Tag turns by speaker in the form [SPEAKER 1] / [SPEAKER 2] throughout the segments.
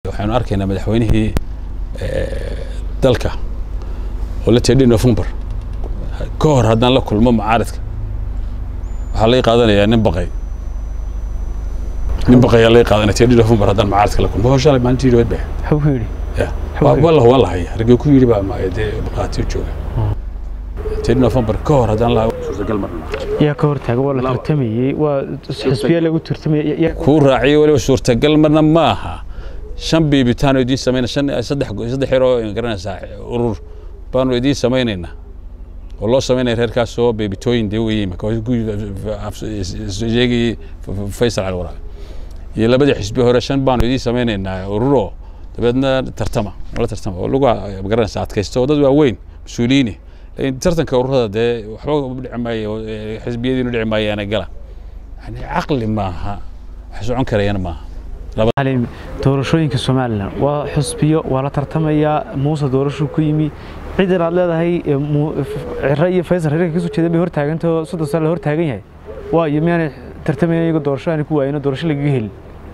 [SPEAKER 1] waxaynu arkaynaa madaxweynihii dalka oo la teedhay november ka hor haddaan la kulmo mucaaradka waxaa lai qaadanayaa nin baqay nin baqayaa lai qaadanaya teedhay november haddaan mucaaradka la kulmo hoshalay maalintii dhaweed bay
[SPEAKER 2] wuxuu ku yidhi
[SPEAKER 1] walla waa la haya raggii ku yidhi baa dee markhaatiyo jooga teedhay november ka hor haddaan la suurtagal marna
[SPEAKER 2] yaa ka hortaaga waa la tartamayey waa xisbiya lagu tartamayey
[SPEAKER 1] kuu raaciyo weliba suurtagal marna ma aha shan biibitaan oo idiin samayna shan saddex saddex yar oo garanaysaa urur baanu idiin samaynaynaa oo loo samaynaya reerkaasoo beebitooyin dee weeye imaka sheegayey faysal cali waraabe iyo labadii xisbi hore shan baanu idiin samaynaynaa ururoo dabeedna tartama la tartama oo lagu garanaysaa adkaysto oo dad waaweyn mas-uuliyiini laakiin tartanka ururada dee waxba dhici maayo xisbiyadiinu dhici maayaana gala yani caqli maaha wax socon karayana maaha
[SPEAKER 2] xaliim doorashooyinka somalilan waa xusbiyo waa la tartamayaa muuse doorashuu ku yimi ciidan aad leedahay ciro iyo faysal reerka kasoo jeedan bay hortaagantao soddon sano la hortaagan yahay waayo miyaanay tartamayn iyago doorasho aanay ku waayino doorasho lagaga helin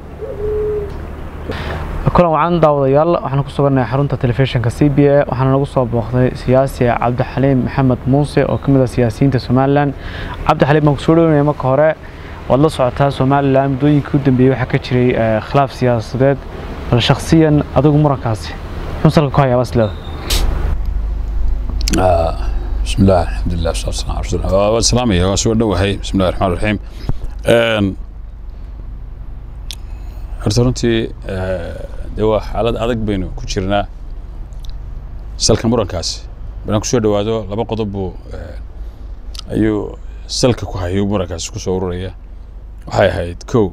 [SPEAKER 2] kulan wacan daawadayaal waxaan ku sugannahay xarunta telefishinka c b a waxaana nagu soo booqday siyaasi cabdixaliim maxamed muuse oo ka mid ah siyaasiyiinta somalilan cabdixaliim baan kusoo dhownaya marka hore waad la socotaa somalilan muddooyinkii u dambeeyey waxaa ka jiray khilaaf siyaasadeed bal shakhsiyan adigu murankaasi muxuu salka ku hayaa basleda
[SPEAKER 1] بسم الله الحمد لله والصلاة والسلام على رسول الله والسلام يا واسو دhowahay بسم الله الرحمن الرحيم horta runtii dee waa xaalad adag baynu ku jirnaa salka murankaasi banaan kusoo dhowaado laba qodob buu ayuu salka ku hayo murankaasi kusoo ururaya waxay ahayd kow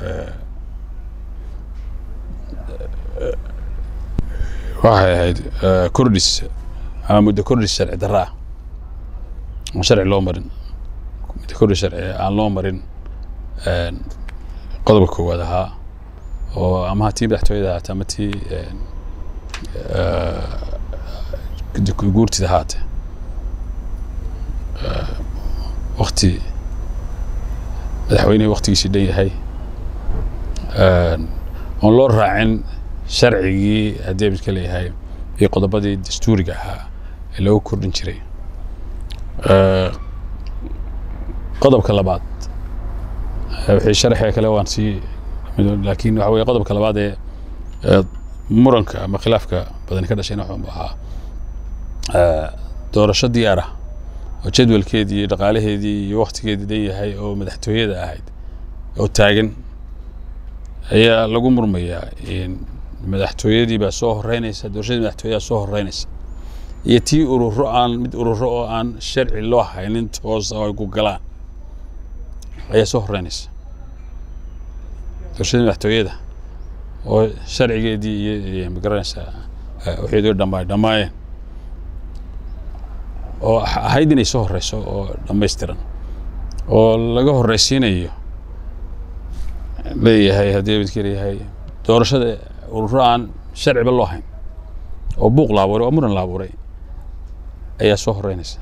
[SPEAKER 1] waxay ahayd kordhis ama muddo kordhis sharci darro ah aan sharci loo marin muddo kordhis sharci aan loo marin qodobka koowaad ahaa oo ama tii madaxtooyada ahaate ama tii guurtida ahaate wakti madaxweynihii waktigiisii dhan yahay oon loo raacin sharcigii haddii midka leeyahay iyo qodobadii dastuuriga ahaa ee loogu kordhin jiray qodobka labaad wixii sharaxee kale waan sii laakiin waxa weye qodobka labaad ee muranka ama khilaafka badani ka dhashayna wuxuu ahaa doorasho diyaar ah oo jadwalkeedii iyo dhaqaalaheedii iyo waktigeedii dhan yahay oo madaxtooyada ahayd oo taagan ayaa lagu murmayaa madaxtooyadii baa soo horeynaysa doorashadii madaxtooyadaa soo horeynaysa iyo tii ururo aan mid ururo oo aan sharci loo haynin toosa oo ay ku galaan ayaa soo horeynaysa doorashadii madaxtooyada oo sharcigeedii iyo magaranaysaa waxeedoo dhammaay dhammaayeen oo ahayd inay soo horeyso oo dhammaystiran oo laga horeysiinayo leeyahay haddii midka leeyahay doorashada ururo aan sharciba loo hayn oo buuq la abuuray oo muran la abuuray ayaa soo horeynaysa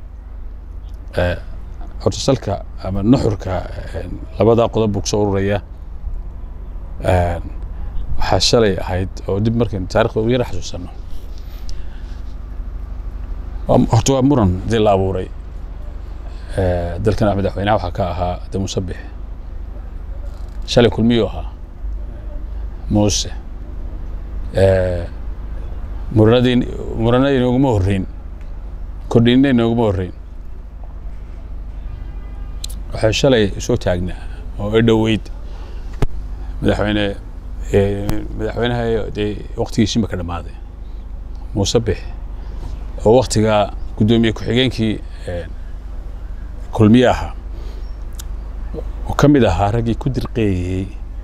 [SPEAKER 1] horta salka ama nuxurka labadaa qodob buu kusoo ururaya waxaa shalay ahayd oo dib markaynu taarikhda u yara xasuusanno horta waa muran dii la abuuray dalkan madaxweynaha waxaa ka ahaa de musabix shalay kulmiyuu ahaa muuse muranadii muranadii inooguma horreyn kordhinna inooguma horreyn waxay shalay soo taagnaa oo i dhoweyd madaxweyne madaxweynaha dee waktigiisiima ka dhammaaday muuse bix oo waktigaa guddoomiye ku-xigeenkii kulmiye ahaa oo ka mid ahaa raggii ku dirqeeyey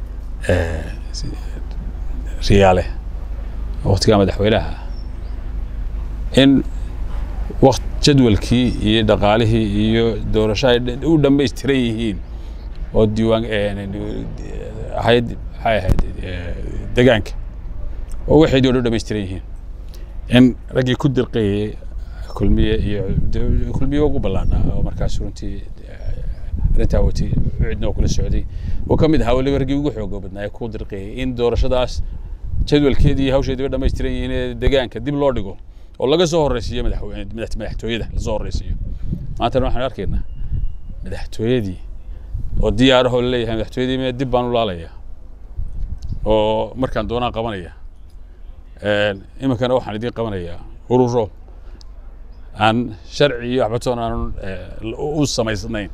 [SPEAKER 1] riyaale waktigaa madaxweynaha in wakt jadwalkii iyo dhaqaalihii iyo doorasho ay u dhammaystiran yihiin oo diiwaan ahayd maxay ahayd degaanka oo waxeedii o dhan dhammaystiran yihiin in raggii ku dirqeeyey kulmiye iyo kulmiye ugu ballaanaa oo markaas runtii arrintaa watay cidna oo kula socday oo ka mid ahaa weliba raggii ugu xooga badnaa ee ku dirqeeyey in doorashadaas jadwalkeedii iyo hawsheediiba dhammaystiran yihiin ee deegaanka dib loo dhigo oo laga soo horreysiiyo madaxweyne madax- madaxtooyada lasoo horreysiiyo maantana waxaan arkaynaa madaxtooyadii oo diyaarahoo laleeyahay madaxtooyadii mee dib baan u laalayaa oo markaan doonaan qabanaya Een, iminkana waxaan idiin qabanayaa ururo aan sharci iyo waxbatoon aan u samaysnayn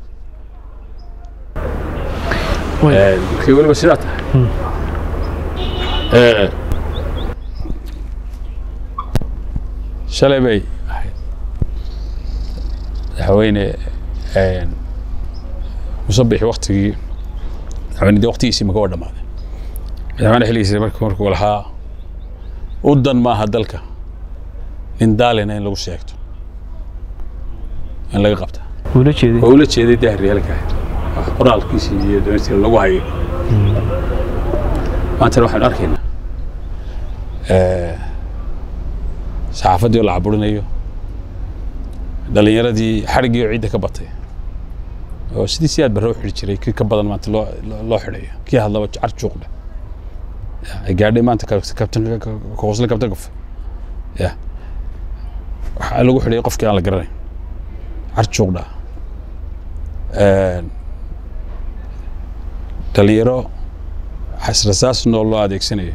[SPEAKER 2] Way.
[SPEAKER 1] Een, markay weliba sidaa tahay Ee, shalay bay ahayd madaxweyne een, musabixi waktigii madaxweynedii waktigiisii maka waa dhammaaday madaxweyne xilligiisa markuu markuu lahaa u dan maaha dalka nin daalina in lagu sheegto in laga qabta
[SPEAKER 2] wula jeeday
[SPEAKER 1] waa ula jeeday dahriyaalka wax qoraalkiisii iyo doonista lagu hayo maantana waxaanu arkaynaa eh, saxaafaddii oo la caburinayo dhalinyaradii xadhiggii oo ciidda ka batay oo sidii si aad barre u xidhi jiray kii ka badan maanta loo loo- loo xidhayo kii hadlaba car juuqdhe ay gaadhay maanta ka- kabtan koosle kabtan kof ya waxaa lagu xidhay qofkii aan la garanayn car juuqdha dhalinyaro xasrasaas nool loo adeegsanayo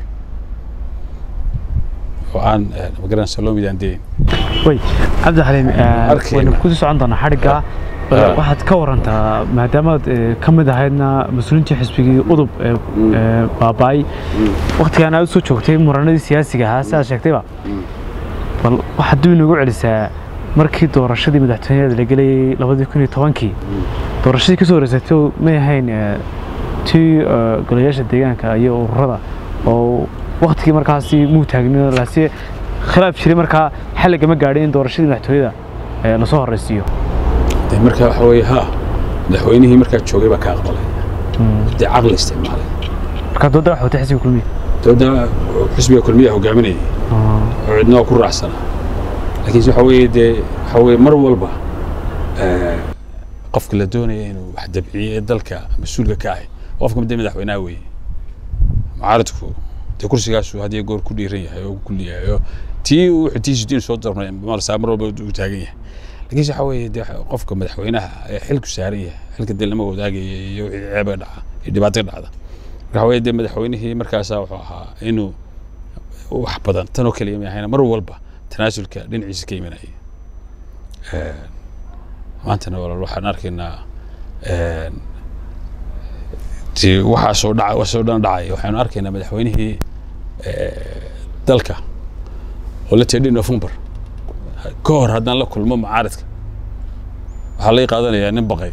[SPEAKER 1] oo aan eh, magaranaysa loo midaandeyn
[SPEAKER 2] way cabdixaliim eh,
[SPEAKER 1] Arkayna.
[SPEAKER 2] waynu kusii socon doonaa xadhigga
[SPEAKER 1] Ah.
[SPEAKER 2] waxaad ka warantaa maadaamaad eh, ka mid ahaydna mas-uuliintii xisbigii udub ee ee baaba'ay waktigaan aad usoo joogtay muranadii siyaasiga ahaa sidaad sheegtayba bal waxaad dib inagu celisaa markii doorashadii madaxtooyada la gelayay labadii kun iyo tobankii doorashadii kasoo horeysatay may ahayn eh, tii eh, golayaasha deegaanka iyo ururada oo waktigii markaasi muu taagnin lase khilaaf jiray markaa xal lagama gaadhin in doorashadii madaxtooyada eh, lasoo horeysiiyo
[SPEAKER 1] de marka waxa weeye ha madaxweynihii markaa joogay baa ka aqbalay dee caqli isticmaalay
[SPEAKER 2] markaa dooda waxa watay xisbiga kulmiya
[SPEAKER 1] dowladda xisbiga kulmiyaha hogaaminayay oo cidna waa ku raacsanaa laakiinse waxa weeye dee waxa weeye mar walba eh, qofka la doonaya inuu wax dabciyo ee dalka mas-uulka ka ahay qofka dee madaxweynaha weeye mucaaradku dee kursigaasu had iyo goor ku dhiiran yahay oo ku yahay oo tii uu xutiisu diin soo darnay marsaa mar walba uu taagan yahay laakiinse waxa weeye dee qofka madaxweynaha ee xilku saaran yahay xilka dee lama wadaagaya iyo wixii ceeba dhaca iyo dhibaato dhacda marka waxa weeye dee madaxweynihii markaasaa wuxuu ahaa inuu wax badan tanoo kaliya ma ahayna mar walba tanaasulka dhinaciisa ka imanayay Een, maantana walaal waxaan arkaynaa een, dee waxaasoo dhaca waxaasoo dhan dhacay waxaanu arkaynaa madaxweynihii eh, dalka oo la teedhi november ka hor haddaan la kulmo mucaaradka waxaa lay qaadanayaa nin baqay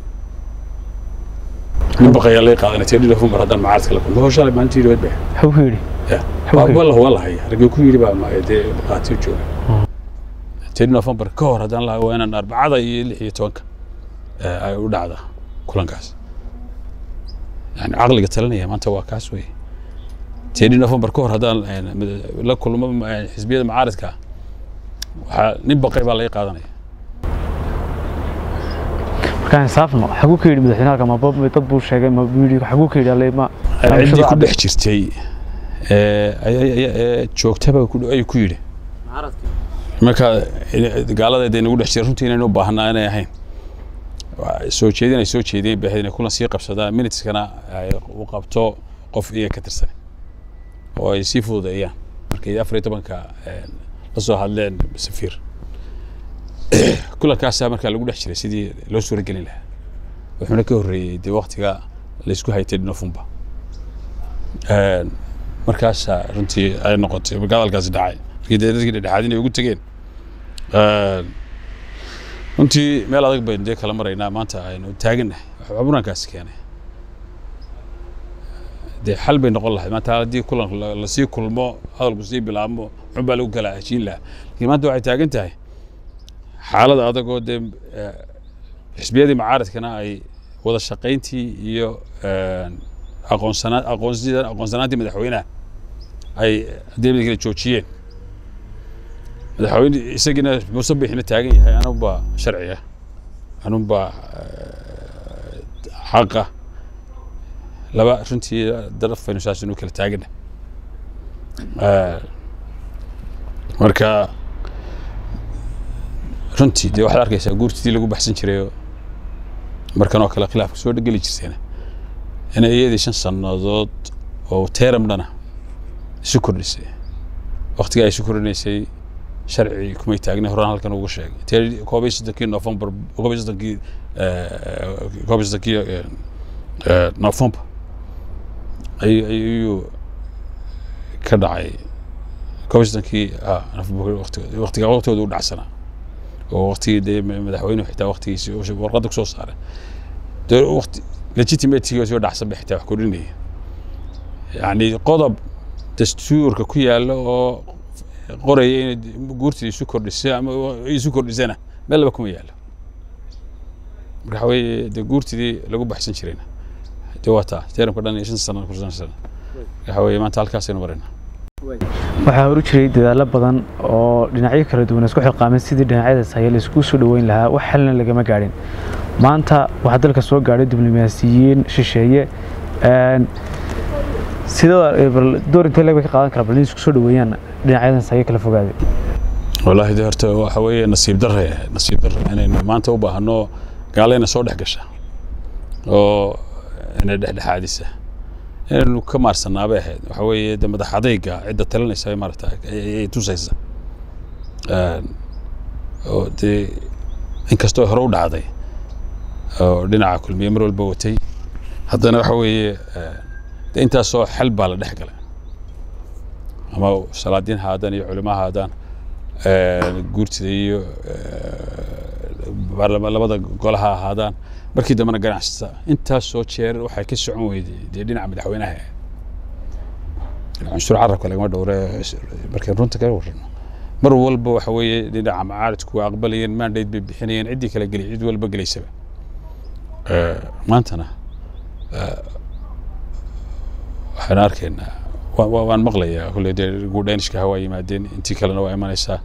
[SPEAKER 1] nin baqayaa lay qaadanaya teedhi november haddaan mucaaradka la kulmo hawshalay maalintii dhawad bay
[SPEAKER 2] waxuu ku yidhi
[SPEAKER 1] Ya,
[SPEAKER 2] Xog
[SPEAKER 1] waa
[SPEAKER 2] weyn.
[SPEAKER 1] waa la waa la haya raggii ku yidhi baa ma- dee qaati u jooga ten november ka hor haddaan lahaa waa inaan arbacada iyo lix iyo tobanka eh, ay u dhacda kulankaas yani caqliga talinaya maanta waa kaas wey ten november ka hor haddaan eh, mid- la kulmo eh, xisbiyada mucaaradka waxaa nin baqay baa laga qaadanaya
[SPEAKER 2] markaan insaafno xaguu ka yidhi madaxweynaha ma bab- dad buu sheegay ma buu yidhi xaguu ka yidhi alle ma
[SPEAKER 1] ciddii ku dhex jirtay eh, ay- ay- ay- joogtaba ku- ayuu ku yidhi marka eh, gaaladeeda inagu dhex jira runtii inaynu u baahnaa inay ahayn Waa soo jeedin ay soo jeediyeen bay ahayd inay kulan sii qabsadaan minuteskana ay u qabto qof iyaga ka tirsan oo ay sii fududeeyaan markay afar iyo tobanka eh, la soo hadleen safiir kulankaasaa markaa lagu dhex jiray sidii loo suuragelin lahaa wuxuuna ka horreeyey dee waktiga laysku haytay november Een, markaasaa runtii ay noqotay marka hadalkaasi dhacay markii dee dadkii dhexdhexaad inay ugu tegeen Een, runtii meel adag baynu dee kala maraynaa maanta aynu taagannahay waxaa murankaasi keenay dee xal bay noqon lahayd maanta haddii kulan la- lasii kulmo hadalku sii bilaabmo muxun baa lagu kala heshiin lahaa laakiin maanta waxay taagan tahay xaalada adag oo dee eh, xisbiyadii mucaaradkana ay wada shaqayntii iyo een, aqoonsana aqoonsida aqoonsanaantii madaxweynaha ay haddii mid kale joojiyeen madaxweyne isagiina musabixina taagan yahay anunbaa sharciga anunbaa eh, xaqa laba runtii daraf baynu saas inu kala taagana marka runtii dee waxaad arkaysaa guurtidii lagu baxsan jirayoo markan oo kale khilaafka soo dhegeli jirteena inay iyadii shan sannadood oo teeram dhana isu kordhisay waktigaa ay isu kordhinaysay sharci kumay taagnay horaan halkan ugu sheegay te koob iyo soddonkii november koob iyo soddonkii koob iyo soddonkii november ayuu ka dhacay koob iyo soddonkii waktiga waqtigooda u dhacsanaa oo waktigii dee madaxweynuhu xitaa waktigiisi warqadda kusoo saaray dee waqti legitimatekiisa soo dhacsan bay xitaa wax kordhinaya yacni qodob dastuurka ku yaalla oo qoraya inay guurtii isu kordhisay ama isu kordhisana meel laba kuma yaallo marka waxa weeye dee guurtidii lagu baxsan jirayna dee waa taa teeramka dhan iyo shan sano kursan sano waxa weeye maanta halkaasaynu maraynaa
[SPEAKER 2] waxaa horu jiray dadaallo badan oo dhinacyo kala duwan isku xilqaamay sidii dhinacyadaas haya la isku soo dhoweyn lahaa wax xalna lagama gaadhin maanta waxaa dalka soo gaadhay diblomaasiyiin shisheeye sidoo door intee leg bay ka qaadan karaa bal in isku soo dhoweeyaan dhinacyadaas haya kala fogaaday
[SPEAKER 1] wallaahi de horta waxa weeye nasiib darre nasiib darre inaynu maanta u baahno gaalayna soo dhex gasha oo inay dhexdhexaadisa inaynu ka maarsannaa bay ahayd waxa weeye de madax adayga cidda talinaysa ay maarata ay tusaysa oo dee inkastoo hore u dhacday oo dhinaca kulmiye mar walba watay haddana waxa weeye de intaasoo xal baa la dhex galay ama salaadiin ha haadaan iyo culimo ha haadaan guurtida iyo labada golaha ahaadaan markii dambena ganacsata intaasoo jeer waxay ka socon weyday dee dhinaca madaxweynaha cunsur carabka lagama dhowre markay runta ka warrano mar walba waxa weeye dhinaca macaaridku waa aqbalayeen mandate bay bixinayeen ciddii kala geliy cid walba gelaysaba maantana waxaan arkaynaa waan maqlayaa kulle dee guudhaynishka waa yimaadeen intii kalena waa imanaysaa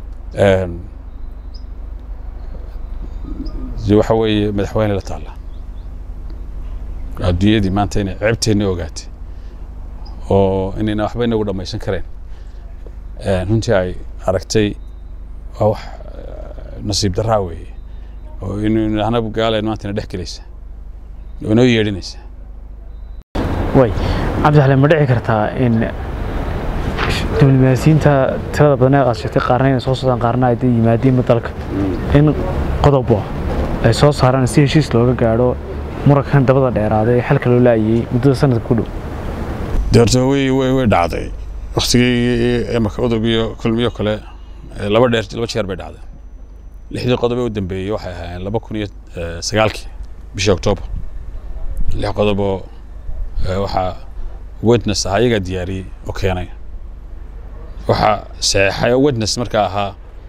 [SPEAKER 1] waxa weeye madaxweyne la taalla adduunyadii maanta inay ceebteenna ogaatay oo inayna waxba inagu dhammaysan kareen runtii ay aragtay waa wax nasiib daraa weeye oo inu anab gaalayn maanta ina dhex gelaysa oo inoo yeedhinaysa
[SPEAKER 2] way cabdixaleen ma dhici kartaa in diblomaasiyiinta tirada badan ee aad sheegtay qaarna inay soo socdaan qaarna ay yimaadiinba dalka in qodobo ay soo saaraan si heshiis looga gaadho murankan dabada dheeraaday ee xalka loo laayay muddada sanadka ku dhow
[SPEAKER 1] de horta way way way dhacday waktigii imaka udub iyo kulmiyo kale laba dheer laba jeer bay dhacday lixdii qodob ee u dambeeyey waxay ahaayeen laba kun iyo sagaalkii bishii oktoobar lix qodoboo waxaa witness ah ayagaa diyaariyey oo keenay waxaa saxeexay oo witness markaa ahaa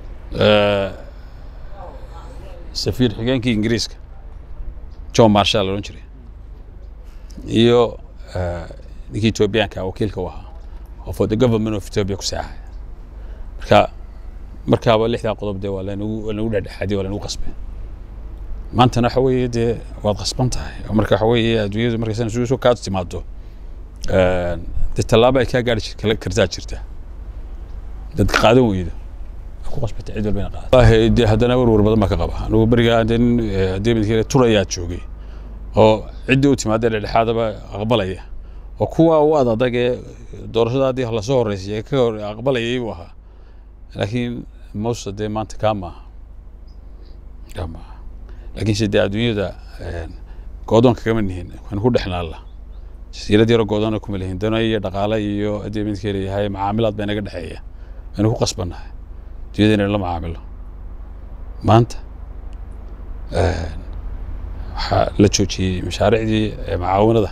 [SPEAKER 1] safiir xigeenkii ingiriiska john marshall odhan jiray iyo ninkii etoobiyaanka wakiilka u ahaa oo for the government of ethiopia ku saxay marka markaaba lixdaa qodob dee waa lanagu waa lanagu dhexdhexaadiyey waa lanagu qasbay maantana waxa weeye dee waad qasban tahay oo marka waxa weeye adduunyadu markaysan isugu soo kaa timaado dee tallaabo ay kaa gaari kartaa jirta dadka qaadan weydo ku qasbatay cid walba ina qaadato wallaahi dee haddana warwar badan baa ka qaba anugu berigaa dee nin haddii midkii turayaa joogay oo ciddii u timaadee dhexdhexaadaba aqbalaya oo kuwa u ad adag ee doorashada haddii lasoo horreysay ka hor aqbalayay buu ahaa laakiin mawsa dee maanta kaa maaha kaa maaha laakiinse dee adduunyada goodoonka kama nihin waan ku dhexnaalla jasiirad yaro goodoona kuma lihin dana iyo dhaqaale iyo haddii midkii leeyahay macaamilaad baa inaga dhexeeya waynu ku qasbannahay adduunyada inaynu la macaamilo maanta waxaa la joojiyey mashaariicdii macaawinada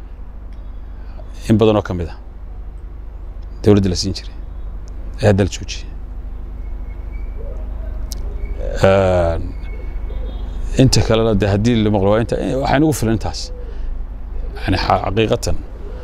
[SPEAKER 1] in badan oo ka mid a dowladda la siin jiray ee hadda la joojiyey inta kalena de haddii la maqlo waa inta waxaa inagu filan intaas yani xaqiiqatan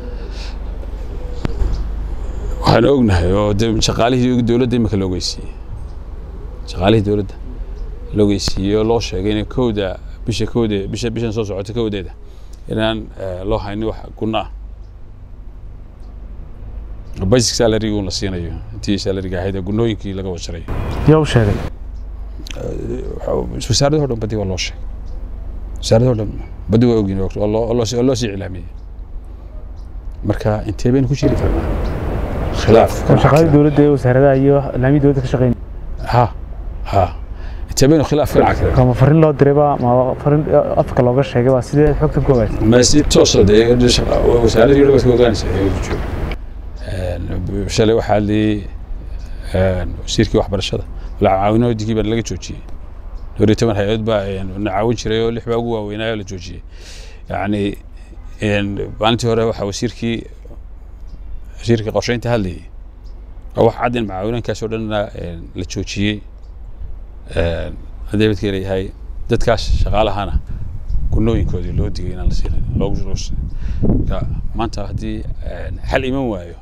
[SPEAKER 1] waxaan ognahay oo de shaqaalihii dowladda imika la ogeysiiyey shaqaalihii dowladda la ogeysiiyey oo loo sheegay in kowda bisha kowde bisha bishan soo socota kowdeeda inaan loo haynin wax guna ah basic salary uun la siinayo intii salariga ahayd ee gunooyinkii laga wajaray
[SPEAKER 2] yaa u sheegay
[SPEAKER 1] wasaaradda oo dhan badi waa loo sheegay wasaaradda oo dhan badi waa ogyihin oo loo- oo loo sii- oo loo sii iclaamiyey marka intee baynu ku jiri karnaa khilaaf
[SPEAKER 2] shaqadii dowladda ee wasaaradaha iyo laamii dowladda ka shaqeyn
[SPEAKER 1] ha ha intee baynu khilaaf ka dhaca
[SPEAKER 2] kama farin loo dirayba ma farin afka looga sheegay baa sidee xogtan ku ogaatay
[SPEAKER 1] ma si toosa dee wasaaradii dhan baad ka ogaanaysa ee joogo shalay waxaa hadlayey wasiirkii waxbarashada caawinoodigii baa laga joojiyey dhowr iyo toban hay-ad baa na caawin jiray oo lix baa ugu waaweynaayo la joojiyey yacni maalintii hore waxaa wasiirkii wasiirkii qorsheynta hadlayey oo wax cad in macaawinankaas oo dhanna la joojiyey haddii badka leeyahay dadkaas shaqaalahana gunooyinkoodii loo digay inaan la siinin loogu shuruusay marka maanta haddii xal iman waayo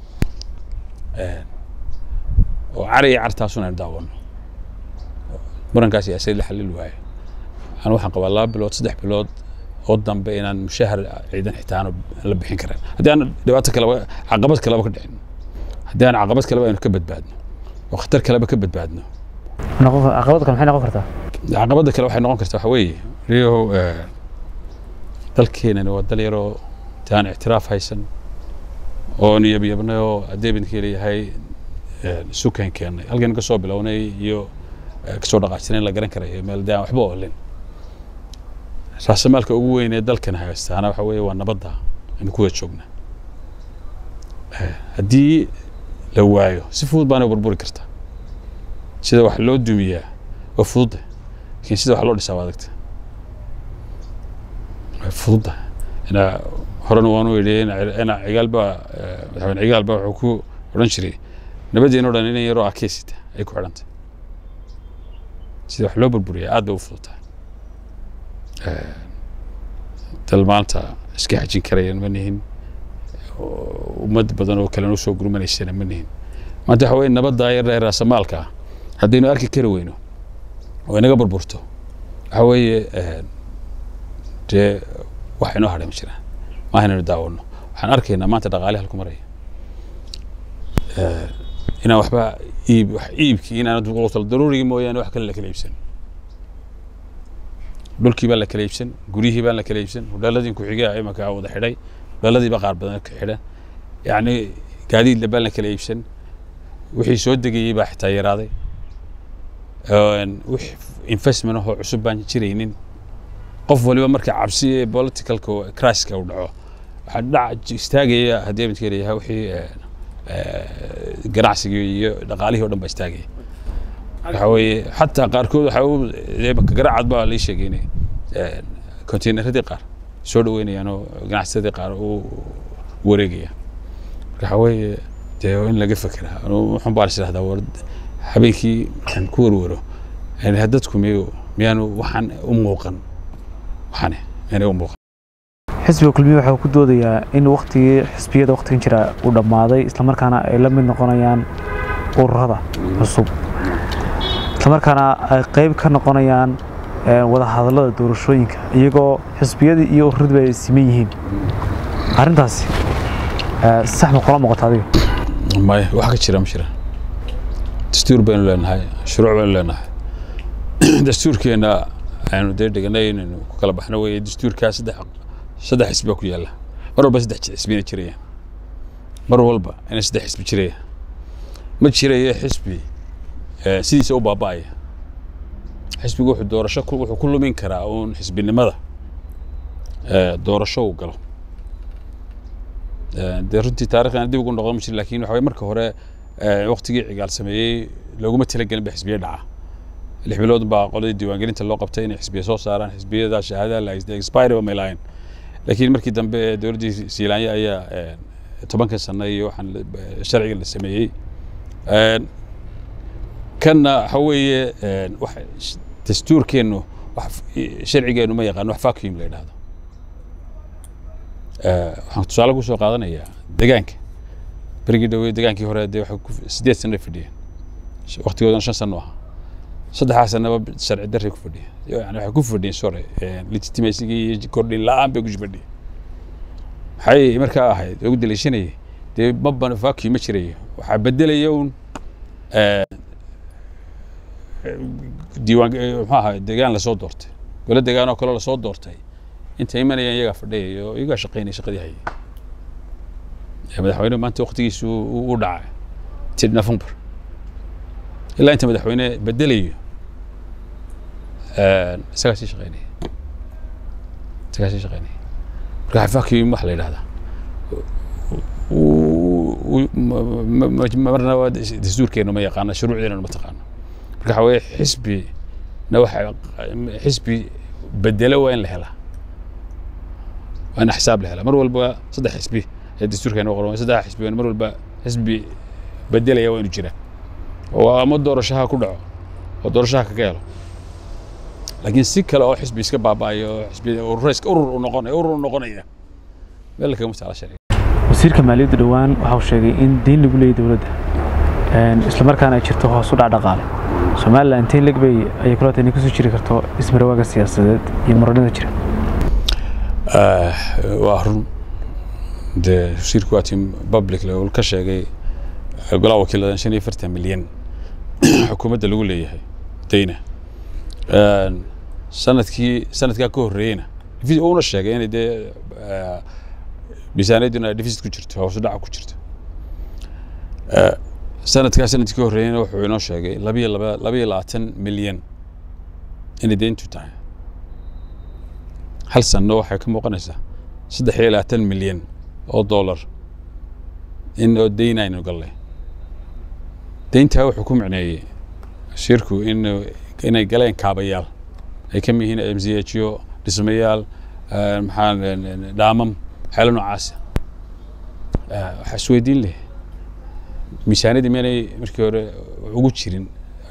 [SPEAKER 1] oo cari iyo cartaasuna aynu daawano murankaas siyaasadeed la xalil waayo anu waxaan qabaa laba bilood saddex bilood oo dambe inaan mushahar ciidan xitaa aanu la bixin karin haddii aan dhibaato kaleba caqabad kaleba ka dhicin haddii aan caqabad kaleba aynu ka badbaadno oo khatar kaleba ka badbaadno
[SPEAKER 2] noqon caqabad kale maxay noqon kartaa
[SPEAKER 1] caqabadda kale waxay noqon kartaa waxa weeye riyahow dalkeenani waa dal yaroo intaan ictiraaf haysan oo niyabyabnay oo adeebinka leeyahay sukan keennay halkan ka soo bilownay iyo kasoo dhaqaajinayn la garan karayo meel daan waxba oolin raasamaalka ugu weyn ee dalkan haystaana waxa weeye waa nabadda aynu ku wada joognaa haddii la waayo si fudud baana burburi kartaa sida wax loo dumiyaa waa fududda laakiin sida wax loo dhisaa waa adagta waa fududda ina horena waanu idhi ina cigaal baa madaxweyne cigaal baa wuxuu ku odhan jiray nabadeena o dhan inan yaroo akeysita ay ku xidhantay sida wax loo burburiyaa aad bay u fududtahay dal maanta iska xajin karayaan ma nihin ummad badan oo kalena usoo gurmanaysana ma nihin maanta waxa weye nabadda yar ee raasamaalka ah haddaynu arki kari weyno oo inaga burburto waxa weeye dee wax inoo hadhay ma jiraan maaha inaynu daawano waxaan arkaynaa maanta dhaqaale halku maraya inaan waxba iib wax iibkii inaan qultal daruurigii mooyaane wax kale la kala iibsan dhulkii baan la kala iibsan guryihii baan la kala iibsan hudhaaladii ku-xigaa imanka wada xidhay hudhaaladiiba qaar badan ka xidhan yacni gaadiidla baan la kala iibsan wixii soo degayey baa xitaa yaraaday wix investment ahoo cusub baan jiraynin qof waliba marka cabsi ee politicalka criska uu dhaco waxaa dhac istaagaya haddii midka leeyahay wixii ganacsigii iyo dhaqaalihii o dhan baa istaagaya waxa weeye xataa qaarkood waxa u garacad baa lii sheegay inay containeradii qaar soo dhaweynayaan oo ganacsadii qaar u wareegaya marka waxa weeye dee in laga fekeraa waxaan baa is idhahdaa war habeenkii aan ku warwaro dadku miyu miyaanu waxaan u muuqan waxane miyaanay u muuqan
[SPEAKER 2] xisbiga kulmiye waxa uu ku doodayaa in waktigii xisbiyada waktigan jira uu dhammaaday islamarkaana ay la mid noqonayaan ururada cusub islamarkaana ay qeyb ka noqonayaan wadahadallada doorashooyinka iyagoo xisbiyadii iyo ururadiiba ay siman yihiin arrintaasi sax ma kula muuqata adiga
[SPEAKER 1] maya wax ka jira ma jira dastuur baynu leenahay shuruuc baynu leenahay dastuurkeena aynu dee dhiganay inaynu ku kala baxno weeye dastuurkaa saddex saddex xisbi baa ku yaalla mar walba saddex xisbina jirayaan mar walba inay saddex xisbi jirayaan ma jirayo xisbi sidiisa u baaba'aya xisbigu wuxuu doorasho wuxuu ku lumin karaa uun xisbinimada doorasho uu galo dee runtii taarikhdan dib ugu noqon ma jiro lakin waxa marka hore waktigii cigaal sameeyey looguma talagelin ba xisbiya dhaca lix bilood baa qoladii diiwaangelinta loo qabtay inay xisbiya soo saaraan xisbiyada shahaadaha la haystay expire ba may lahayn laakiin markii dambe dowladdii siilaanya ayaa tobankan sano iyo waxaan sharciga la sameeyey kanna waxa weeye dastuurkeennu sharcigeennu ma yaqaan wax vacuum la yidhahdo waxaan tusaale ku soo qaadanayaa degaanka berigii dhowey degaankii hore dee waxay sideed sano fadhiyeen waktigoodan shan sano ahaa saddexdaa sanaba sharci darray ku fadhiyeen yani waxay ku fadhiyeen sore legitimacyigii iyo kordhin la-aan bay ku fadhiyeen maxay markaa ahayd ugu daliishanayay dee ma banafaki ma jirayo waxaa bedelaya un diiwaan muxuu ahaa deegaan lasoo doortay gole deegaan oo kale lasoo doortay inta imanayaan iyagaa fadhiyaya oo iyagaa shaqaynaya shaqadii hayay madaxweyne maanta waktigiisu u dhacay tid november ilaa inta madaxweyne bedelayo isagaa sii shaqaynaya isagaa sii shaqaynaya marka xafaakii wax la yidhahdaa marna waa dastuurkeenu ma yaqaano shuruucdeena ma taqaano marka waxa weeye xisbi na waxa xisbi bedelo waa in la helaa waa in xisaab la helaa mar walba saddex xisbi ee dastuurkeena qoran saddex xisbi mar walba xisbi bedelaya waa inu jira oo ama doorashaha ku dhaco oo doorashaha kaga helo laakiin si kale oo xisbi iska baaba'ayo oo xisbi urur urur u noqonaya urur u noqonaya meel kagama taala sharciga
[SPEAKER 2] wasiirka maaliyadda dhowaan waxa uu sheegay in deyn lagu leeyahy dowladda isla markaana ay jirto hoos u dhac dhaqaale somalilan intee leg bay ayay kula tahay inay kusoo jiri karto ismarawaaga siyaasadeed iyo muranada jira
[SPEAKER 1] waa run dee wasiirku waa tim public uu ka sheegay golaha wakiiladan shan iyo afartan milyan xukuumadda lagu leeyahay deyna sanadkii sanadkaa ka horreeyeyna uuna sheegay inay dee miisaaniyadduna deficit ku jirto hoos u dhaca ku jirto sanadkaa sanadkii ka horreeyeyna wuxuu inoo sheegay labiyo laba labiyo labaatan milyan inay deyntu tahay hal sanno waxay ka muuqanaysaa saddex iyo labaatan milyan oo dollar in oo deyn aynu gallay deyntaa wuxuu ku micneeyey shirku in inay galeen kaabayaal ay ka mid yihiin m c h o dhismayaal maxaa dhaamam waxyaala noocaasa waxaa isweydiin leh miisaaniyadii miyaanay markii hore ugu jirin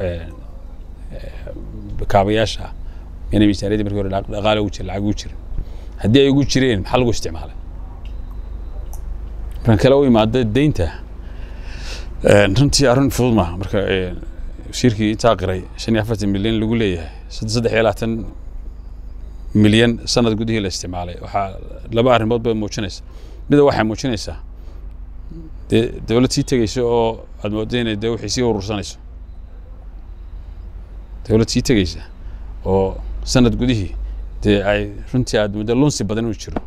[SPEAKER 1] kaabayaasha miyaanay miisaaniyadii markii hore dhaqaale ugu jirin lacag ugu jirin haddii ay ugu jireen maxaa lagu isticmaalay markan kale u imaada deynta runtii arrin fudud maaha marka wasiirkii intaa qiray shan iyo afartan milyan lagu leeyahay saddex iyo labaatan milyan sanad gudihii la isticmaalay waxaa laba arrimood bay muujinaysa mida waxay muujinaysaa dee dowlad sii tegeysa oo aad moodo inay dee wixii sii urursanayso dowlad sii tegeysa oo sanad gudihii dee ay runtii aad muddo lunsi badan inuu jiro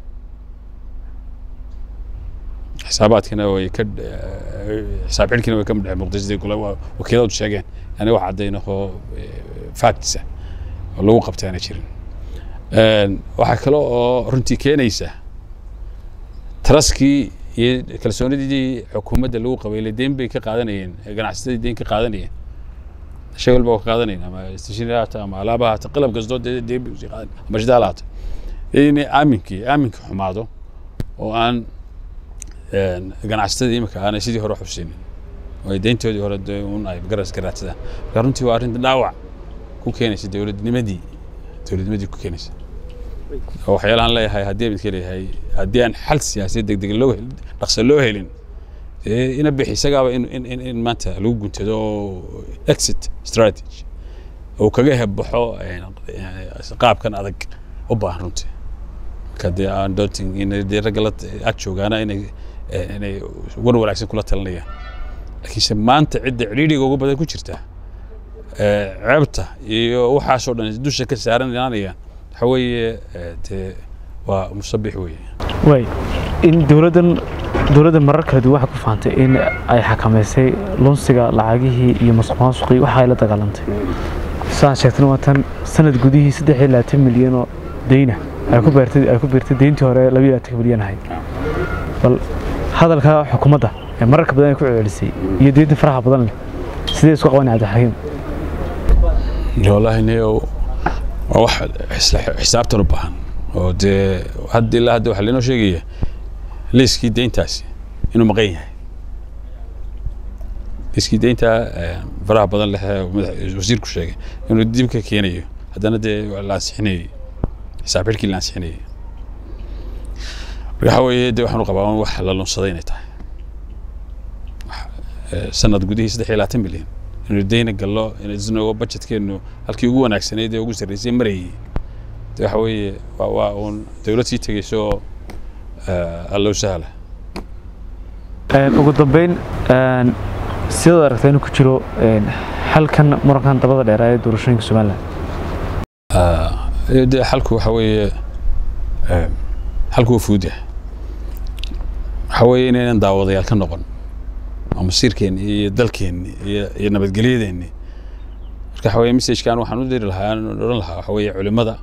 [SPEAKER 1] xisaabaadkina way ka xisaab xidhkina way ka dhex muuqday sidii gula wakiiladu sheegeen yani wax caddayna oo factisa oo lagu qabtay aana jirin waxaa kale oo runtii keenaysa traskii iyo kalsoonidii xukuumadda lagu qabaylay deyn bay ka qaadanayeen ganacsatadii deyn ka qaadanayeen shay walba waa ka qaadanayeen ama stationary haata ama alaaba haata qalab kastoo deyn bay usii qaadan ama shidaal haata inay aaminkii aaminka xumaado oo aan ganacsatada imika aanay sidii hore xusinin oo ay deyntoodii hore un ay garas garaadsadaan marka runtii waa arrin dhaawac ku keenaysa dowladnimadii dowladnimadii ku keenaysa oo waxyaalahan leeyahay haddii midka leeyahay haddii aan xal siyaasiyad degdeg loo dhaqso loo helin ina bixi isagaaba in in in maanta lagu guntado oo exit strategy oo kaga hebbaxo qaabkan adag u baahan runtii marka dee aan doontin in dee ragga la ag joogaana inay inay war wanaagsan kula talinayaan laakiinse maanta cidda cidhiidhiga ugu badan ku jirta ceebta iyo waxaasoo dhan dusha ka saarananayaan waxa weeye dee waa musabix weeye
[SPEAKER 2] way in dowladdan dowladda marar kala duwan waxay ku fahamtay in ay xakamaysay lunsiga lacagihii iyo masuqmaasuqii waxa ay la dagaalantay sidaan sheegtana waa tan sanad gudihii saddex iyo labaatan milyan oo deyna ay ku beertay ay ku beertay deyntii hore laba iyo labaatan milyan ahayd bal hadalka xukuumadda ee mararka badan ay ku celcelisay iyo deynta faraha badan leh sidee isku qabanay cabdixakiim
[SPEAKER 1] wallaahi niyow waa wax xisaabtan u baahan oo dee hadda ilaa hadda waxaa lainoo sheegaya liiskii deyntaasi inuu maqan yahay liiskii deynta faraha badan leh wasiirku sheegay inuu dib ka keenayo haddana dee la ansixinayay xisaab xidhkii la ansixinayay marka waxa weeye dee waxaan u qabaa wax la lunsaday inay tahay sanad gudihii saddex iyo labaatan milyan inuu deyna gallo inagoo budgetkeenu halkii ugu wanaagsanayd ee ugu sarreysay marayay de waxa weeye waa waa uun dowlad sii tegeyso oo allow sahla
[SPEAKER 2] ugu dambeyn sidaad aragtaa inuu ku jiro xalkan murankan dabada dheeraa ee doorashooyinka somalilan
[SPEAKER 1] de xalku waxa weeye xalku waa fudud yahay waxa weeye inaynan daawadayaal ka noqon oo masiirkeenni iyo dalkeenni iyo iyo nabadgelyadeenni marka waxa weye messajkan waxaan u diri lahaa aan odhan lahaa waxa weeye culimada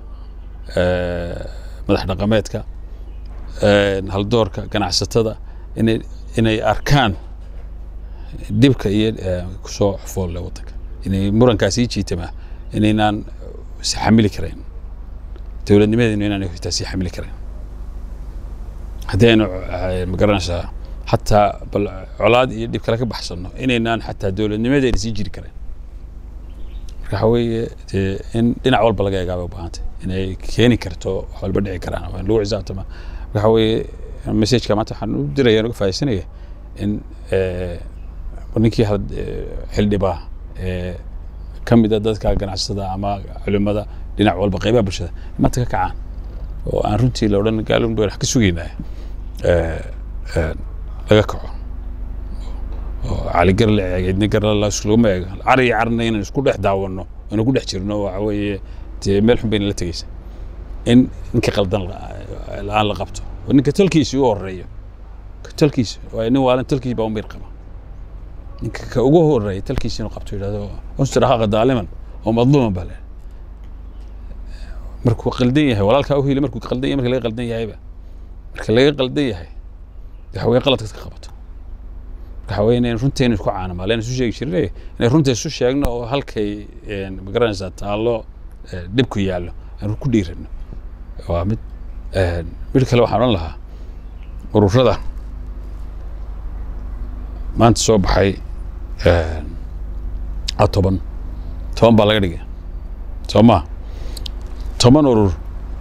[SPEAKER 1] madax dhaqameedka haldoorka ganacsatada inay inay arkaan dhibka iyo kusoo xufoolle waddanka inay murankaas ii jiitamaa inaynaan si xamili karayn dowladnimadeenu inaan xitaa sii xamili karayn haddii aynu magaranaysaa xataa bal colaad iyo dhib kale ka baxsanno inaynaan xataa dowladnimadeena sii jiri karayn marka waxa weeye dee in dhinac walba laga eegaabay u baahantay inay keeni karto wax walba dhici karaan waa in lagu xisaabtama marka waxa weeye messajka maanta waxaan u diraya uga faa'iidaysanaya in ninkii xildhibaa ee ka mid a dadka ganacsatada ama culimada dhinac walba qaybaha bulshada maanta ka kacaan oo aan runtii la odhan gaalun wax ka sugaynaa laga kaco oo caligar la eeg cidni gar laguma eego car iyo carna inaan isku dhex daawano inaan ku dhex jirno waxa weeye dee meel xun bayna la tegeysa in ninka qaldan la-aan la qabto oo ninka talkiisi u horeeyo talkiisa waayo nin waalan talkiis baa u miir qaba ninka ka ugu horeeya talkiisa inuu qabto yidhahdo unsur haqa daaliman oo madluuman baa leeyahay markuu qaldan yahay walaalkaa u hili markuu qaldan yahay marka laga qaldan yahayba marka laga qaldan yahay waxa weye qaladka ka qabato waxa weye inayn runteena isku caanama leen isu sheegi jirnay inay runta isu sheegno oo halkay magaranaysaa taallo dhibku yaallo aan ku dhiirano waa mid mid kale waxaan odhan lahaa ururada maanta soo baxay a toban toban baa laga dhigay soo maa toban urur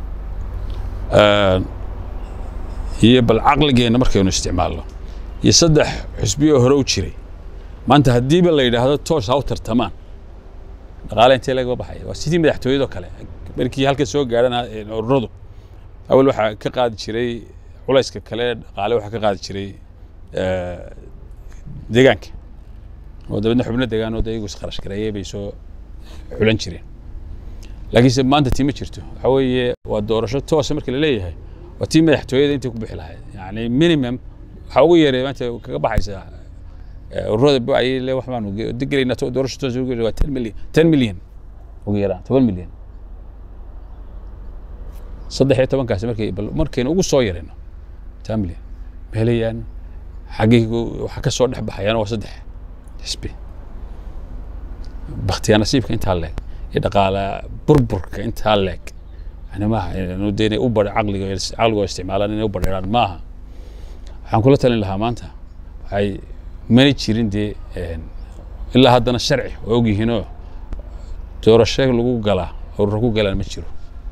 [SPEAKER 1] iyo bal caqligeenna markaynu isticmaalno iyo saddex xusbiyo hore u jiray maanta haddiiba la yidhaahdo toos ha u tartamaan dhaqaale intee laga baxaya waa sidii madaxtooyadoo kale markii halka soo gaadhan ururadu awal waxaa ka qaadi jiray culayska kale dhaqaale waxaa ka qaadi jiray deegaanka oo dabeedna xubno deegaan oo iyagu iskharash gareeyay bay soo xulan jireen laakiinse maanta tii ma jirto waxa weeye waa doorasho toosa marka la leeyahay waa tii madaxtooyada intay ku bixi lahayd yani minimum waxaa ugu yeeray maanta kaga baxaysaa ururada bacay le wax baanu gelayna doorasho toos waa ten milyan ten milyan ugu yaraan toban milyan saddex iyo tobankaasi markay bal markaynu ugu soo yarayno ten milyan ma helayaan xaggii waxaa ka soo dhex baxayaan waa saddex xisbi baktiyaa nasiibka intaa leeg iyo dhaqaala burburka intaa leeg yani maaha inuu de inay u bar caqliga caqligoo isticmaalaan inay u badheeraan maaha waxaan kula talin lahaa maanta waxay mana jirin dee ilaa haddana sharci waa ogyihiinoo doorasho lagu galaa ururo ku galaan ma jiro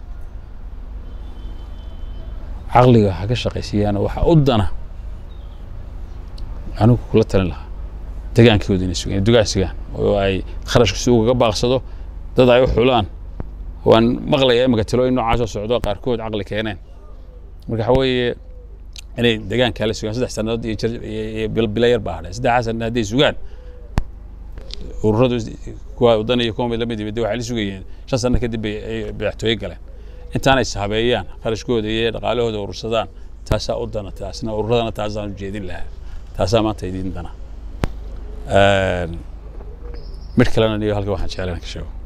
[SPEAKER 1] caqliga ha ka shaqaysiiyaan waxa u dana anigu kula talin lahaa degaankooda inay sugaan dugaan sugaan oo ay kharashka si ugaga baaqsado dad ay u xulaan waan maqlaya imika tilooyin noocaas oo socdo qaarkood caqli keeneen marka waxa weeye inay degaankaa la sugaan saddex sannadood iyo bilo yar baa hadhay saddexdaa sanna hadday sugaan ururadu kuwa wadan iyo kuwa lamid yimid waxay la sugayeen shan sanno kadib bay ay madaxtooye galeen intaanay sahabeeyaan kharashkooda iyo dhaqaalahooda urursadaan taasaa u dana taasna ururadana taasaan ujeedin lahaa taasaa maanta idiin dana mid kalena niyo halka waxaan jeclaan ka sheego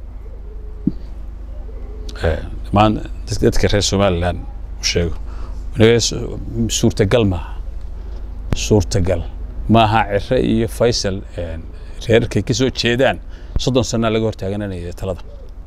[SPEAKER 1] dhammaan dadka reer somalilan u sheego suurtagal maaha suurtagal maaha cire iyo faysal reerkay ka soo jeedaan soddon sanaa laga hortaagananaya talada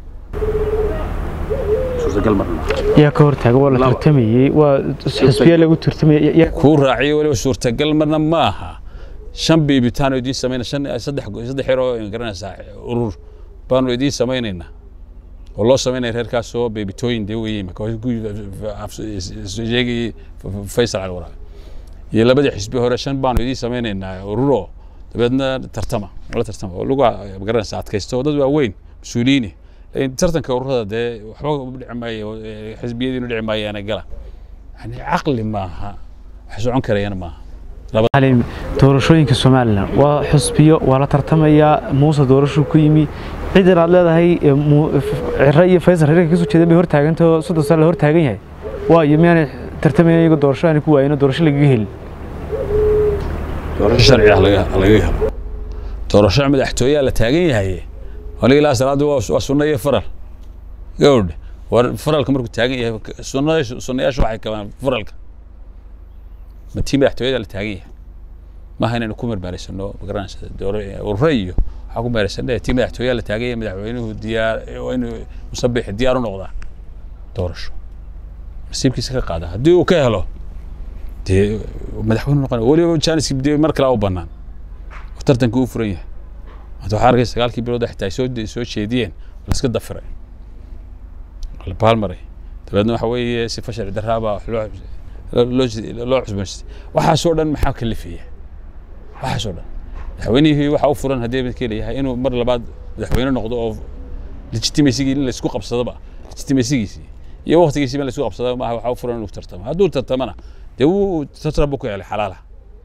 [SPEAKER 1] suurtagal marna
[SPEAKER 2] yaa ka hortaaga waa la tartamayey waa xisbiya lagu tartamayay
[SPEAKER 1] kuu raaciyo weliba suurtagal marna ma aha shan biibitaan oo idiin samayna shan saddex saddex yar oo garanaysaa urur baanu idiin samaynaynaa oo loo samaynaya reerkaasoo beebitooyin dee weeyey sheegayey faysal cali waraabe iyo labadii xisbi hore shan baanu idiin samaynaynaa ururoo dabeedna tartama la tartama oo lagu garanaysaa adkaysto oo dad waaweyn mas-uuliyiine tartanka ururada dee waxba dhici maayo xisbiyadiinu dhici maayaana gala yani caqli maaha wax socon karayana maaha
[SPEAKER 2] xaliim doorashooyinka somalilan waa xusbiyo waa la tartamayaa muuse doorashuu ku yimi ciidan aad leedahay ciro iyo faysal reerka kasoo jeedan bay hortaagantao soddon sano la hortaagan yahay waayo miyaanay tartamayn iyago doorasho aanay ku waayino doorasho lagaga helin
[SPEAKER 1] doorasho sharci ah laga laga helo doorasho madaxtooyaa la taagan yahay waliga ilaa salaadu waa sunno iyo faral gawdh war faralka markuu taagan yahay sunnada sunnayaashu waxay kabaan faralka ma tii madaxtooyada la taagan yahay maaha inaynu ku marmaarisano magaranaysa dooro urre iyo waxaa ku meeraysana tii madaxtooyaa la taagan yahay madaxweynuhu diyaar waa inuu musabix diyaar u noqdaa doorasho nasiibkiisa ka qaada haddii uu ka helo dee madaxweyne noqon weliba janiski dee mar kale u bannaan oo tartanka uu furan yahay maanta waxaa arkay sagaalkii bilood xitaa ay soo soo jeediyeen la iska dafiray la baalmaray dabeedna waxa weeye sifa sharci darraabaa wax loo loo loo cusboonsiistay waxaasoo dhan maxaa kalifaya waxaasoo dhan madaxweynihii waxa u furan haddii midkii leeyahay inuu mar labaad madaxweyne noqdo oo legitimacyigii in laysku qabsadoba legitimacygiisii iyo waqtigiisiiba in laysku qabsado maaha waxa u furan inuu tartamo hadduu tartamana dee wuu tartan buu ku helay xalaala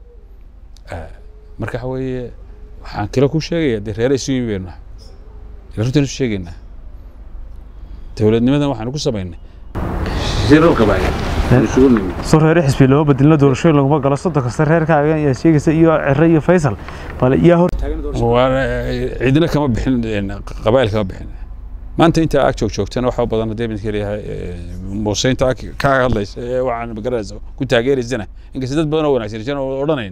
[SPEAKER 1] marka waxa weeye waxaan kale ku sheegaya dee reere isu yimi baynu nahay runtaan isu sheegaynaa dowladnimadan waxaanu ku samaynay shirar qabaayeen isugu nimi
[SPEAKER 2] soo reere xisbi looma bedelino doorashooyin laguma galo soddon kasta reerkaaga ayaa sheegaysa iyo ciro iyo faysal bal yaa hor
[SPEAKER 1] cidina kama bixin qabaayil kama bixin maanta inta ag joog joogtana waxa badan haddii midka leeyahay muuse inta ka hadlaysa ee waxaan magaranaysa ku taageeraysana inkasta dad badan oo wanaagsan jiran oo odhanayn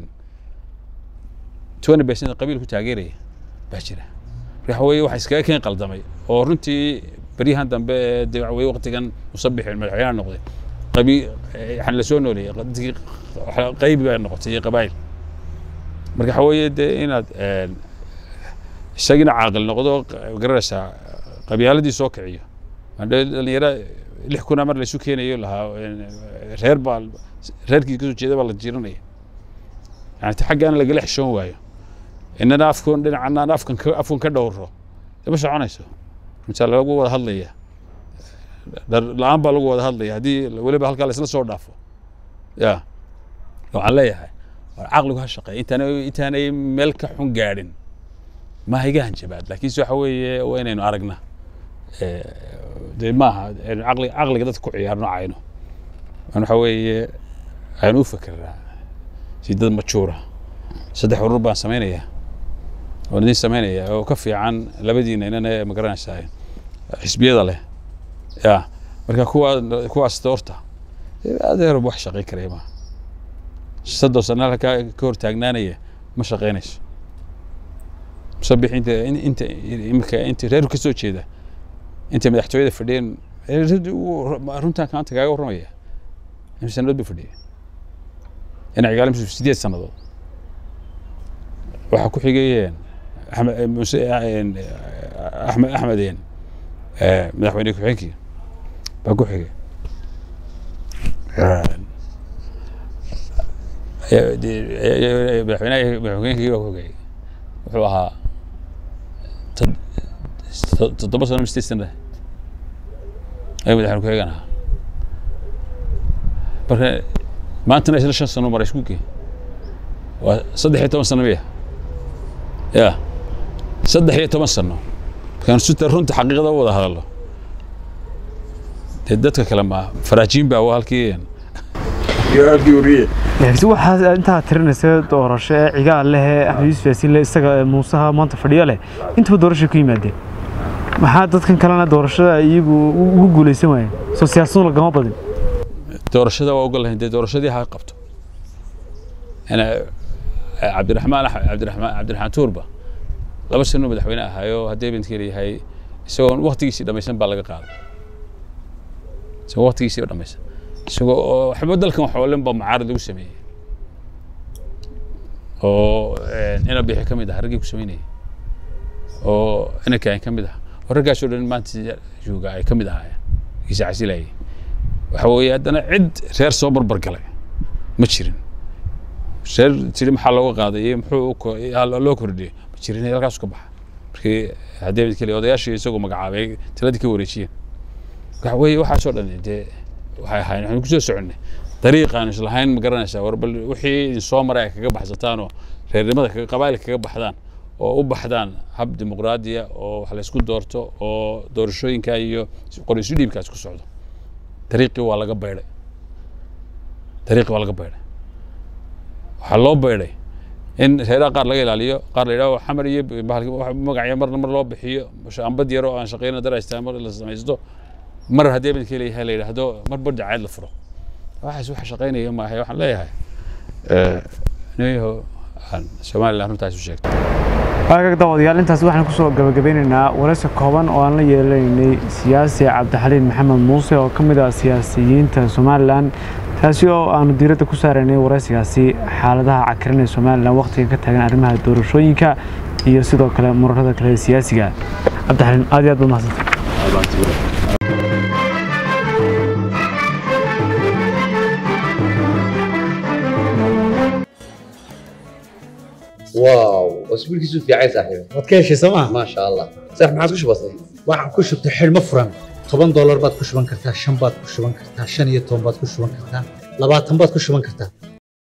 [SPEAKER 1] twenty percent qabiil ku taageeraya baa jira waxa weeye waxa iskaga keen qaldamay oo runtii beryahan dambe ee dee waxa weeye waqtigan musabixin madaxweynaha noqday qabiil waxaan la soo nooleeyay dadkii qaybi baa noqotay iyo qabaayil marka waxa weeye dee inaad isagina caaqil noqdo garanaysaa qabyaaladii soo kiciyo dhalinyaro lix kuna mar laysu keenayo lahaa reer baa reerkii kasoo jeeda baa la jiranaya yani xaggaana lagala xishoon waayo inana afkoon dhinacana aan afkan ka afkan ka dhowro ma soconayso runtaa lagu wada hadlaya dhar la-aan baa lagu wada hadlaya haddii weliba halkaa laisla soo dhaafo ya waxaan leeyahay war caqligu ha shaqeeya intaanay intaanay meel ka xun gaadhin maaha iga hanjabaad laakiinse waxa weeye waa inaynu aragnaa dee maaha caqli caqliga dadka ku ciyaarno cayno waxa weeye aynu u fekeraa si dad majuura saddex urur baan samaynayaa waan idin samaynayaa oo ka fiican labadiina inana ma garanaysaa xisbiyada leh ya marka kuwa kuwaas doorta adeer wax shaqayn karaya maaha soddon sano halkaa ka hor taagnaanaya ma shaqaynayso musabix inta inta imika inta reer ka soo jeeda inta madaxtooyada fadhiyeen runtaan kaanta kaaga warramaya imse sanadood buu fadhiyay ina cigaale sideed sannadood waxaa ku xigayeen axmed muse axmed axmedeen madaxweyne ku-xigeenkii baa ku xigay madaxweynaha madaxweynkii baa ku xigay wuxuu ahaa toddoba sano mise sana ayuu madaxweyne ku-xigeen ahaa marka maantana isla shan sano maray isku gee waa saddex iyo toban sano miya ya saddex iyo toban sano markaan suta runta xaqiiqada u wada hadallo dee dadka kale ma faraajiin baa halkii
[SPEAKER 2] laakiin waxaa intaa tirinaysa doorasho ee cigaal leh ee axmed yuusuf yaasiin leh isaga muusaha maanta fadhiyo leh intaba doorashay ku yimaadeen maxaa dadkan kalena doorashada iyagu ugu guulaysan waayeen soo siyaasadu lagama badin
[SPEAKER 1] doorashada waa ogol lahayn dee doorashadii ha qabto ana cabdiraxmaan cabdiraxmaan cabdiraxmaan tuurba laba sano madaxweyne ahaayo haddii bintkeeda yahay isagoon waktigiisii dhammaysan baa laga qaaday isagoo waktigiisii dhammaysan isagoo oo waxba dalkan wax oo dhan ba mucaarad lagu sameeyey oo ina bixi ka mid ah raggii ku sameynayay oo inanka ay ka mid ah oo raggaasoo dhan maanta jooga ay ka mid ahaayeen kiisa casilayay waxa weeye haddana cid reer soo barbar galay ma jirin reer tiri maxaa looga qaaday iyo muxuu loo kordhiyey ma jirin halkaas ka baxa markii haddii mid kale odayaashii isagoo magacaabay taladii ka wareejiyeen waxa weeye waxaasoo dhan dee waxay ahaayeen waxaynu kusoo soconnay dariiqaan islahayn ma garanaysaa war bal wixii idin soo maray ay kaga baxsataanoo reernimada kaga qabaa'ilka kaga baxdaan oo u baxdaan hab dimuqraadiya oo wax la isku doorto oo doorashooyinka iyo qorisu dhiibkaas ku socdo dariiqii waa laga baydhay dariiqii waa laga baydhay waxaa loo baydhay in reeraha qaar laga ilaaliyo qaar la yidhaho xamar iyo magacyo marna mar loo bixiyo ambad yaro aan shaqeyna daraystaa mar la samaysto mar haddii abidka leeyahay la yidhaahdo mar bar dacayd la furo waxaas waxa shaqeynaya maaha waxaan leeyahay niyaho aan somaliland runtaas u sheegtay
[SPEAKER 2] waagaag daawadayaal intaas waxaan kusoo gabagabeynaynaa waraysi kooban oo aan la yeelanaynay siyaasi cabdixaliin maxamed muuse oo ka mid ah siyaasiyiinta somalilan taasi oo aanu diiradda ku saaraynay waraysigaasi xaaladaha cakiran ee somalilan wakhtiga ka taagan arrimaha doorashooyinka iyo sidoo kale murarada kale ee siyaasiga cabdixaliin aad iyo aad baad mahadsantay
[SPEAKER 3] واو اسبوع كيسو في عايز صاحبي
[SPEAKER 4] waad ka heshay sooma
[SPEAKER 3] ما شاء الله صح ما عادش بسيط
[SPEAKER 4] waxaan ku shubtay xidhmo furan toban doolar baad ku shuban kartaa shan baad ku shuban kartaa shan iyo toban baad ku shuban kartaa labaatan baad ku shuban kartaa